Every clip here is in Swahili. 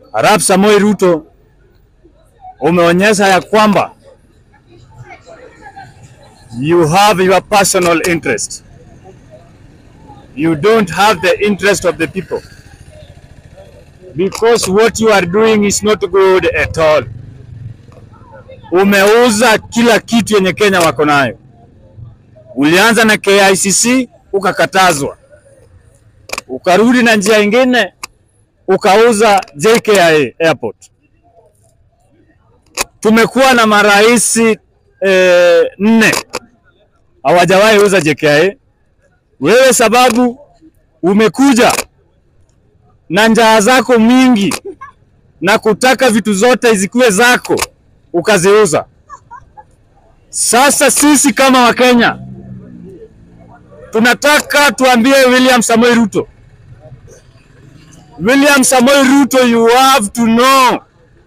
Arap Samoei Ruto umeonyesha ya kwamba you have your personal interest. You don't have the interest of the people. Because what you are doing is not good at all. Umeuza kila kitu yenye Kenya wako nayo. Ulianza na KICC ukakatazwa, ukarudi na njia ingine ukauza JKIA Airport. Tumekuwa na marais eh, nne hawajawahi uza JKIA. Wewe sababu umekuja na njaa zako mingi na kutaka vitu zote zikuwe zako ukaziuza. Sasa sisi kama Wakenya tunataka tuambie William Samoei Ruto, William Samoei Ruto, you have to know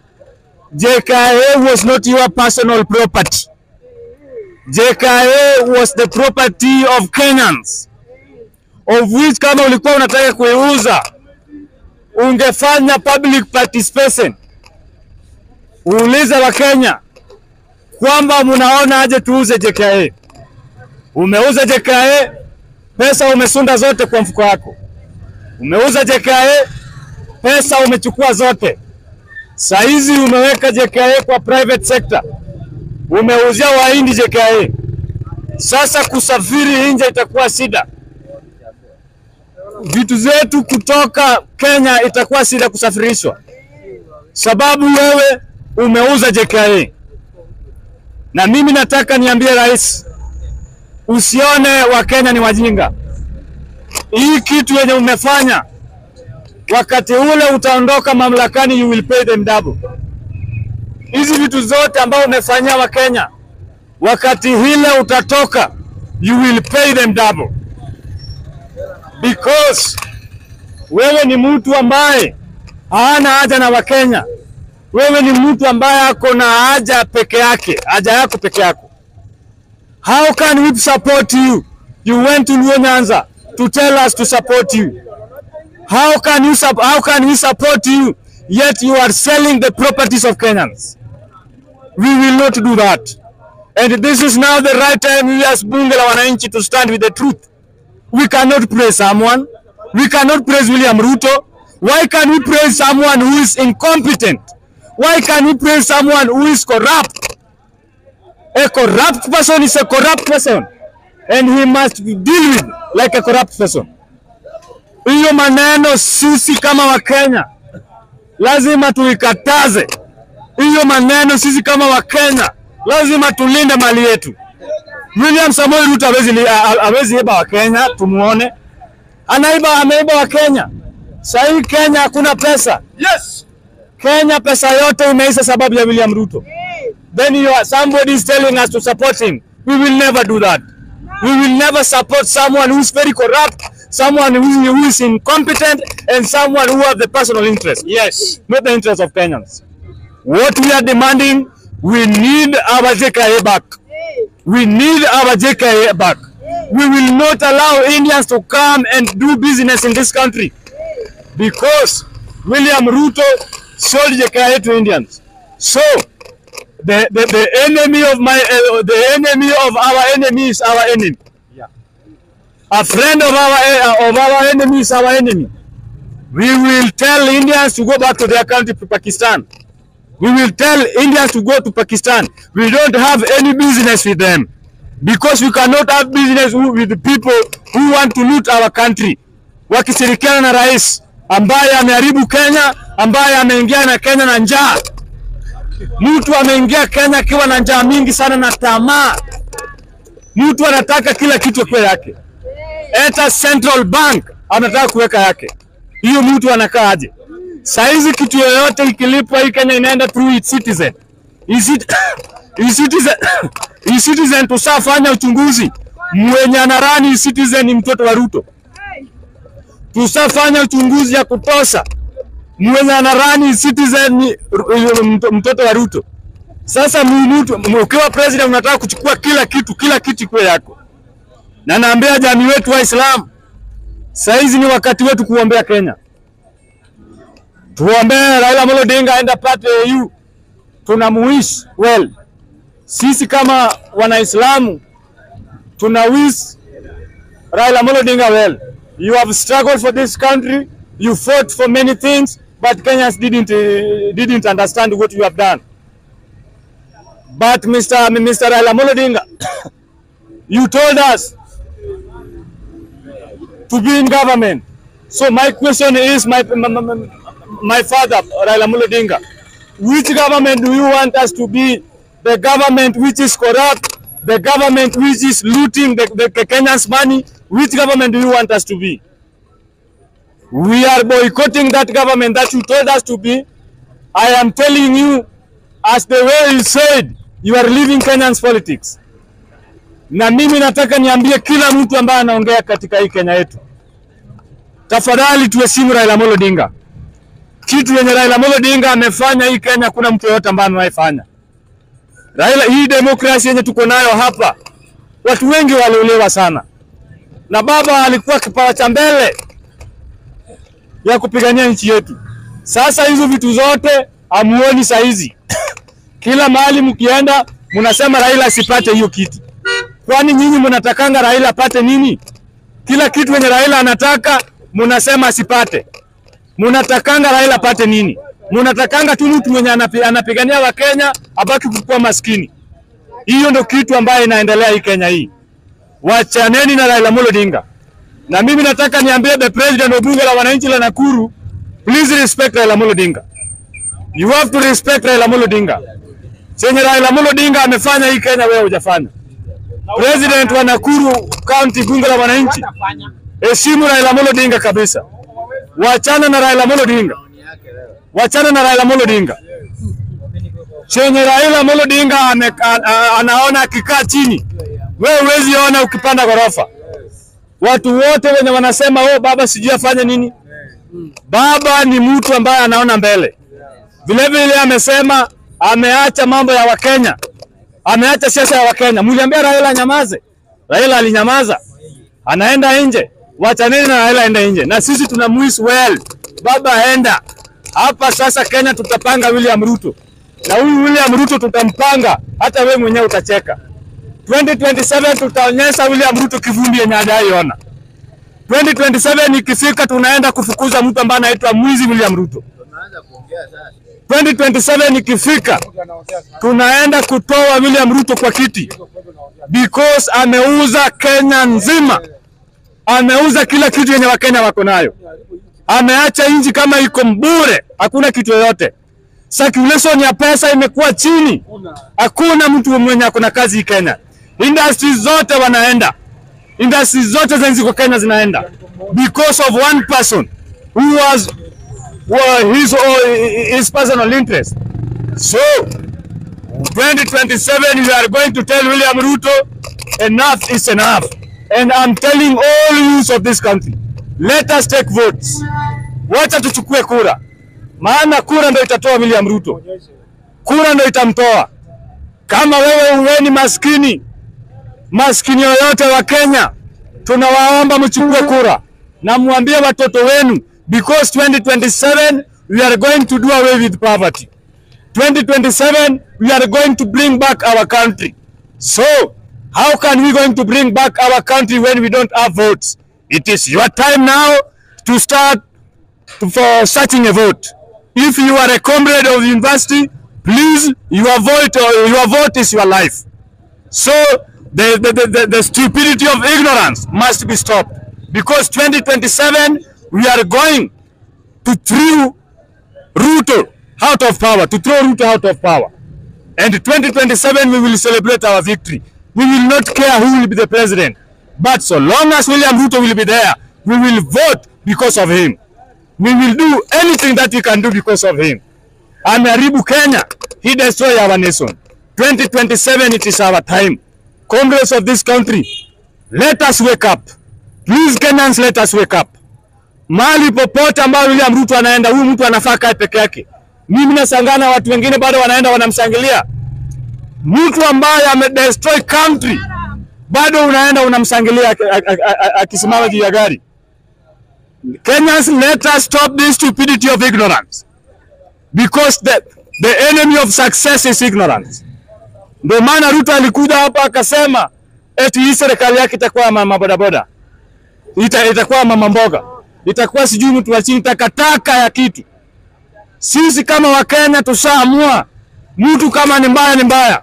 JKIA was not your personal property. JKIA was the property of Kenyans of which kama ulikuwa unataka kuiuza ungefanya public participation, uulize Wakenya kwamba mnaona aje tuuze JKIA. Umeuza JKIA, pesa umesunda zote kwa mfuko wako. Umeuza JKIA, pesa umechukua zote. Saizi umeweka JKIA kwa private sector, umeuzia Wahindi JKIA. Sasa kusafiri nje itakuwa shida, vitu zetu kutoka Kenya itakuwa shida kusafirishwa, sababu wewe umeuza JKIA. Na mimi nataka niambie rais, usione Wakenya ni wajinga. Hii kitu yenye umefanya wakati ule utaondoka mamlakani, you will pay them double. Hizi vitu zote ambao umefanyia Wakenya wakati hile utatoka, you will pay them double because wewe ni mtu ambaye hana haja na Wakenya. Wewe ni mtu ambaye ako na haja peke yake, haja yako peke yako. How can we support you? You went to Luo Nyanza to tell us to support you. How can you sup- how can we support you yet you are selling the properties of Kenyans? We will not do that. And this is now the right time we as bunge la wananchi to stand with the truth. We cannot praise someone. We cannot praise William Ruto. Why can we praise someone who is incompetent? Why can we praise someone who is corrupt? A corrupt person is a corrupt person and he must be dealt with like a corrupt person. Hiyo maneno sisi kama Wakenya lazima tuikataze. Hiyo maneno sisi kama Wakenya lazima tulinde mali yetu. William Samoei Ruto hawezi li- ha- hawezi iba wa Kenya, tumuone anaiba, ameiba wa Kenya. Sahii Kenya hakuna pesa. Yes. Kenya pesa yote imeisha sababu ya William Ruto. Then you are, somebody is telling us to support him. We will never do that. We will never support someone who is very corrupt, someone who, who is incompetent, and someone who have the personal interest, Yes. not the interest of Kenyans. What we are demanding, we need our JKA back. We need our JKA back. We will not allow Indians to come and do business in this country because William Ruto sold JKA to Indians. So the, the, the enemy of my uh, the enemy of our enemy is our enemy. Yeah. A friend of our uh, of our enemy is our enemy. We will tell Indians to go back to their country, to Pakistan. We will tell Indians to go to Pakistan. We don't have any business with them because we cannot have business who- with the people who want to loot our country, wakishirikiana na rais ambaye ameharibu Kenya, ambaye ameingia na Kenya na njaa. Mtu ameingia Kenya akiwa na njaa mingi sana na tamaa. Mtu anataka kila kitu kwa yake, hata Central Bank anataka kuweka yake. Hiyo mtu anakaa aje? Saizi kitu yoyote ikilipwa hii Kenya inaenda through its citizen. Isi- E-Citizen, E-Citizen tusafanya uchunguzi mwenye anarani E-Citizen ni mtoto wa Ruto. Tusafanya uchunguzi ya kutosha mwenye anarani E-Citizen ni ru- mto- mtoto wa Ruto. Sasa mu- mtu ukiwa president unataka kuchukua kila kitu, kila kitu ikuwe yako, na naambia jamii wetu Waislamu, saizi ni wakati wetu kuombea Kenya. tuombee Raila Amolo Odinga aende apate AU, tunamuwish well. Sisi kama Wanaislamu tuna wish Raila Amolo Odinga well. You have struggled for this country, you fought for many things, but Kenyans didn't uh, didn't understand what you have done. But Mr. Mr. Raila Amolo Odinga, you told us to be in government. So my question is, my my, my, my father Raila Amolo Odinga, which government do you want us to be? The government which is corrupt, the government which is looting the, the, the Kenyans' money. Which government do you want us to be? We are boycotting that government that you told us to be. I am telling you, as the way you said, you are leaving Kenyans politics. Na mimi nataka niambie kila mtu ambaye anaongea katika hii Kenya yetu, tafadhali tuheshimu Raila Amolo Odinga. Kitu yenye Raila Amolo Odinga amefanya hii Kenya, kuna mtu yoyote ambaye anaifanya. Raila, hii demokrasia yenye tuko nayo hapa, watu wengi waliolewa sana, na baba alikuwa kipawa cha mbele ya kupigania nchi yetu. Sasa hizo vitu zote amuoni saizi kila mahali mkienda mnasema Raila asipate hiyo kiti. Kwani nyinyi mnatakanga Raila apate nini? Kila kitu yenye Raila anataka mnasema asipate. Mnatakanga Raila apate nini? Mnatakanga tu mtu mwenye anapi, anapigania Wakenya abaki kukuwa maskini. Hiyo ndio kitu ambayo inaendelea hii Kenya hii. Wachaneni na Raila Amolo Odinga. Na mimi nataka niambie the president wa bunge la wananchi la Nakuru, please respect Raila Amolo Odinga. You have to respect Raila Amolo Odinga. Chenye Raila Amolo Odinga amefanya hii Kenya wewe hujafanya. President wa Nakuru County bunge la wananchi, heshimu Raila Amolo Odinga kabisa. Wachana na Raila Amolo Odinga. Wachana na Raila Amolo Odinga. Chenye Raila Amolo Odinga ame, a, a, anaona akikaa chini, wewe huwezi ona ukipanda ghorofa. Watu wote wenye wanasema oh, baba sijui afanye nini, baba ni mtu ambaye anaona mbele. Vile vile amesema ameacha mambo ya Wakenya, ameacha siasa ya Wakenya. Mliambia Raila nyamaze, Raila alinyamaza, anaenda nje. Wachaneni na Raila aende nje, na sisi tuna muis well, baba enda hapa sasa. Kenya tutapanga William Ruto, na huyu William Ruto tutampanga, hata we mwenyewe utacheka. 2027 tutaonyesha William Ruto kivumbi yenye hajaiona. 2027 ikifika, tunaenda kufukuza mtu ambaye anaitwa mwizi William Ruto. 2027 ikifika, tunaenda kutoa William Ruto kwa kiti because ameuza Kenya nzima, ameuza kila kitu yenye Wakenya wako nayo, ameacha nchi kama iko mbure, hakuna kitu yoyote. Circulation ya pesa imekuwa chini, hakuna mtu mwenye akona kazi hii Kenya. Industries zote wanaenda, industries zote zenye ziko Kenya zinaenda because of one person who was well, his, or his personal interest. So 2027 we are going to tell William Ruto enough is enough. And I'm telling all youths of this country, let us take votes. Wacha tuchukue kura, maana kura ndio itatoa William Ruto, kura ndio itamtoa. Kama wewe uweni maskini, maskini yoyote wa Kenya, tunawaomba mchukue kura na mwambie watoto wenu because 2027 we are going to do away with poverty. 2027 we are going to bring back our country. So how can we going to bring back our country when we don't have votes? It is your time now to start to, for searching a vote. If you are a comrade of the university, please your vote your vote is your life. So the, the, the, the stupidity of ignorance must be stopped because 2027 we are going to throw Ruto out of power, to throw Ruto out of power. And 2027 we will celebrate our victory. We will not care who will be the president. But so long as William Ruto will be there, we will vote because of him. We will do anything that we can do because of him. Ameharibu Kenya, he destroy our nation. 2027 it is our time. Congress of this country, let us wake up. Please Kenyans, let us wake up. Mahali popote ambayo William Ruto anaenda, huyu mtu anafaa kae peke yake. Mimi nasangana watu wengine bado wanaenda wanamshangilia. Mtu ambaye amedestroy country bado unaenda unamshangilia akisimama juu ya gari. Kenyans, let us stop this stupidity of ignorance. because the, the enemy of success is ignorance. Ndio maana Ruto alikuja hapa akasema eti hii serikali yake itakuwa mama bodaboda, ita, itakuwa mama mboga, itakuwa sijui mtu wa chini, takataka ya kitu. Sisi kama Wakenya tushaamua, mtu kama ni mbaya ni mbaya.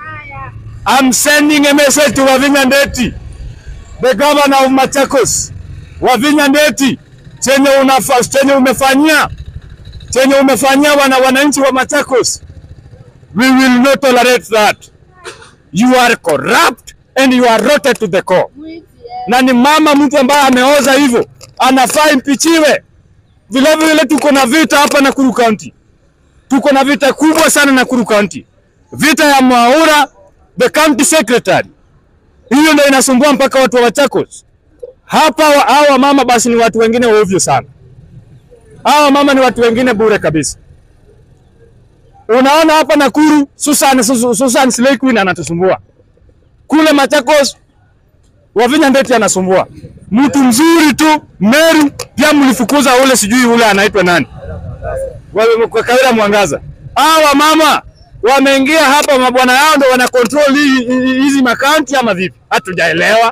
I'm sending a message to Wavinya Ndeti, the governor of Machakos. Wavinya Ndeti, chenye unafa, chenye umefanyia chenye umefanyia wana wananchi wa Machakos, we will not tolerate that. You are corrupt and you are rotten to the core. Na ni mama mtu ambaye ameoza hivyo, anafaa impichiwe. Vile vile tuko na vita hapa Nakuru County, tuko na vita kubwa sana Nakuru County, vita ya Mwaura the county secretary. Hiyo ndio inasumbua mpaka watu wa Machakos hapa. wa- Hawa mama basi ni watu wengine ovyo sana, hawa mama ni watu wengine bure kabisa. Unaona hapa Nakuru, Susan, Susan, Susan Slay Queen anatusumbua kule Machakos, Wavinya Ndeti anasumbua. Mtu mzuri tu Meru, pia mlifukuza ule sijui ule anaitwa nani, Wa- kwa Kawira Mwangaza. Hawa mama wameingia hapa, mabwana yao ndo wana control hii- hii- hizi makaunti ama vipi? Hatujaelewa.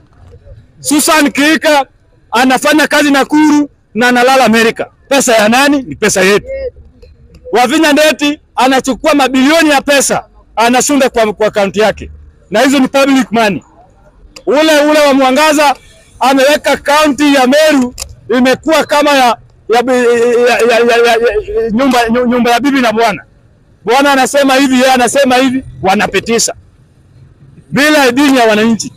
Susan Kika anafanya kazi Nakuru na analala Amerika. Pesa ya nani? Ni pesa yetu. Wavinya Ndeti anachukua mabilioni ya pesa anasunda kwa, kwa akaunti yake, na hizo ni public money. Ule ule wa Mwangaza ameweka kaunti ya Meru imekuwa kama ya, ya, ya, ya, ya, ya, ya, nyumba, nyu- nyumba ya bibi na bwana. Bwana anasema hivi, yeye anasema hivi, wanapitisha bila idhini ya wananchi.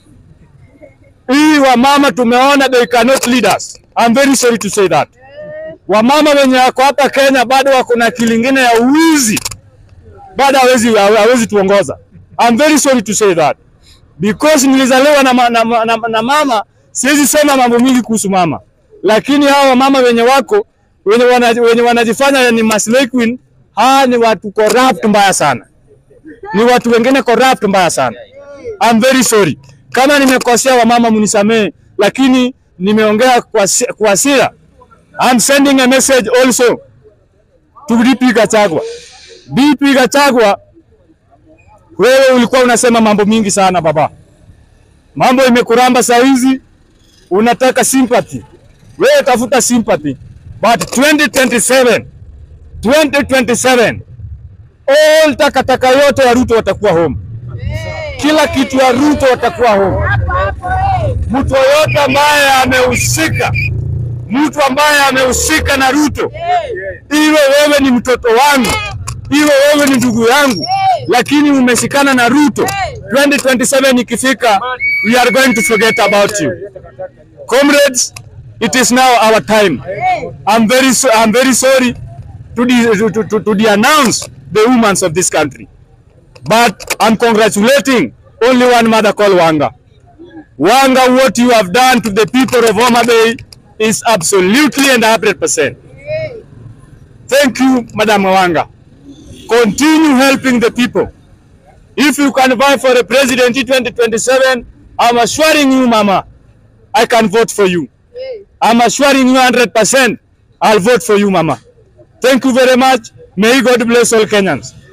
Hii wamama tumeona they cannot lead us. I'm very sorry to say that. Wamama wenye wako hapa Kenya bado wako na akili ingine ya uwizi, bado hawezi hawezi tuongoza. I'm very sorry to say that because nilizaliwa na, ma, na, ma- na, na mama, siwezi sema mambo mingi kuhusu mama, lakini hawa wamama wenye wako wenye, wana, wenye wanajifanya ni maslay queen, hawa ni watu corrupt mbaya sana, ni watu wengine corrupt mbaya sana. I'm very sorry kama nimekosea, wamama mnisamee, lakini nimeongea kwa si- kwa hasira. I'm sending a message also to DP Gachagua. DP Gachagua, wewe ulikuwa unasema mambo mingi sana baba, mambo imekuramba saa hizi, unataka sympathy. Wewe tafuta sympathy, but 2027 2027 all takataka yote ya Ruto watakuwa home, kila kitu ya Ruto watakuwa home. Mtu yoyote ambaye amehusika, mtu ambaye amehusika na Ruto, iwe wewe ni mtoto wangu, iwe wewe ni ndugu yangu, lakini umeshikana na Ruto, 2027 ikifika, we are going to forget about you. Comrades, it is now our time. I'm very, so, I'm very sorry to, de, to, to, to de-announce the women of this country. But I'm congratulating only one mother called Wanga. Wanga, what you have done to the people of Homa Bay is absolutely and 100%. Thank you, Madam Wanga. Continue helping the people. If you can vie for a president in 2027, I'm assuring you, Mama, I can vote for you. I'm assuring you 100%, I'll vote for you, Mama. Thank you very much. May God bless all Kenyans.